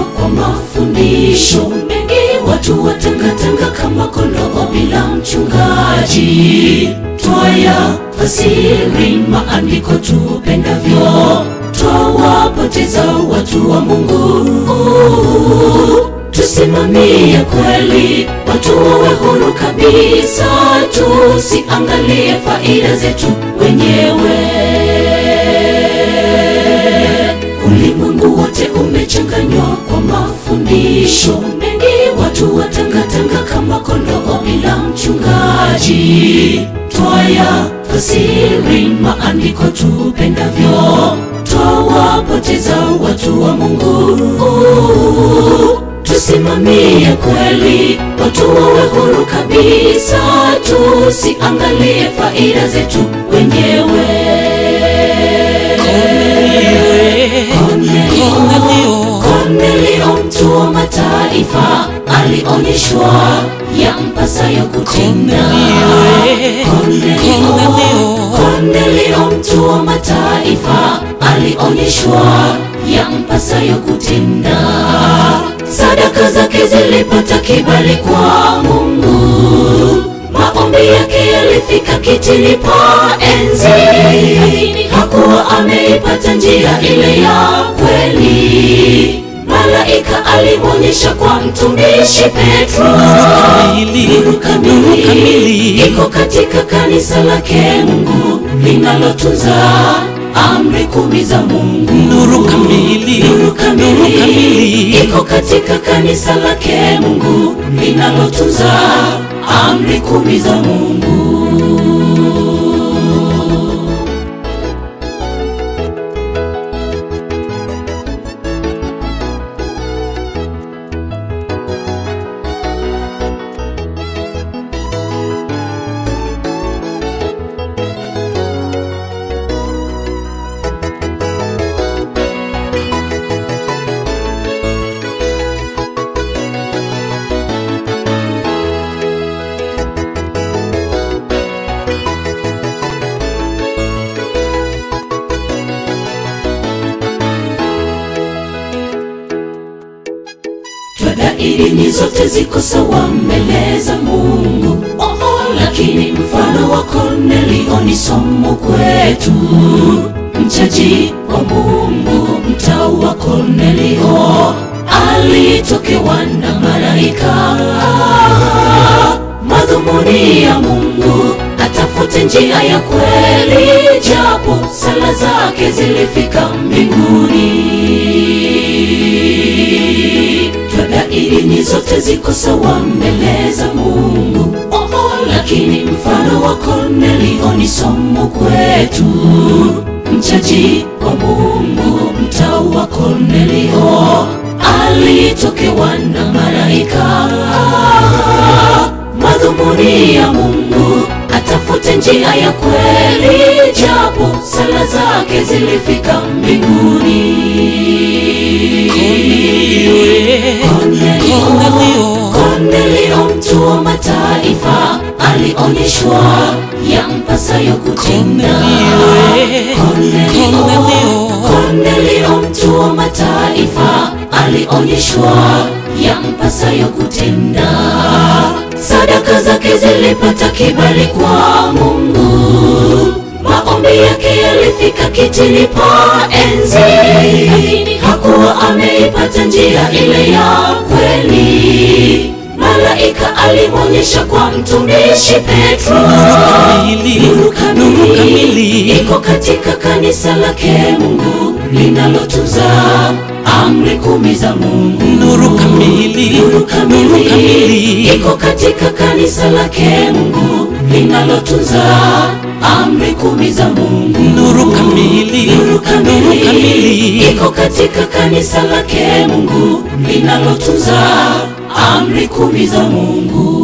kwa mafundisho mengi, watu watangatanga kama kondoo bila mchungaji. Twaya fasiri maandiko tupendavyo, twawapoteza watu wa Mungu. Tusimamie kweli, watu wawe huru kabisa, tusiangalie faida zetu wenyewe. Ulimwengu wote umechanganywa kwa mafundisho mengi, watu watangatanga kama kondoo bila mchungaji. Twaya fasiri maandiko tupendavyo, twawapoteza watu wa Mungu. Tusimamie kweli, watu wawe huru kabisa, tusiangalie faida zetu wenyewe. Kornelio, Kornelio mtu wa mataifa alionyeshwa yampasayo kutenda. Kornelio, Kornelio mtu wa mataifa alionyeshwa yampasayo kutenda. Sadaka zake zilipata kibali kwa Mungu, maombi yake yalifika kitini pa enzi, lakini hakuwa ameipata njia ile ya kweli. Malaika alimwonyesha kwa mtumishi Petro, nuru kamili iko katika kanisa lake Mungu linalotunza amri kumi za Mungu. Nuru kamili, Nuru kamili, nuru kamili. iko katika kanisa lake Mungu linalotunza amri kumi za Mungu. Twadairi dini zote ziko sawa mbele za Mungu. Oho, lakini mfano wa Kornelio ni somo kwetu. Mchaji wa Mungu, mtau wa Kornelio alitokewa na malaika. Madhumuni ya Mungu atafute njia ya kweli, japo sala zake zilifika mbinguni. Twadairi dini zote ziko sawa mbele za Mungu. Oho, lakini mfano wa Kornelio ni somo kwetu. Mchaji wa Mungu, mtau wa Kornelio alitokewa na malaika. Madhumuni ya Mungu atafute njia ya kweli, japo sala zake zilifika mbinguni. Kornelio, Kornelio mtu wa mataifa alionyeshwa yampasayo kutenda. Kornelio, Kornelio mtu wa mataifa alionyeshwa yampasayo kutenda. Sadaka zake zilipata kibali kwa Mungu, maombi yake yalifika kitini pa enzi, lakini hakuwa ameipata njia ile ya kweli. Malaika alimwonyesha kwa mtumishi Petro, kamili, nuru nuru kamili. kamili iko katika kanisa lake Mungu linalotunza amri kumi za Mungu. Nuru kamili, Nuru nuru kamili kamili. iko katika kanisa lake Mungu linalotunza amri kumi za Mungu. Nuru kamili, Nuru nuru kamili kamili. iko katika kanisa lake Mungu linalotunza amri kumi za Mungu.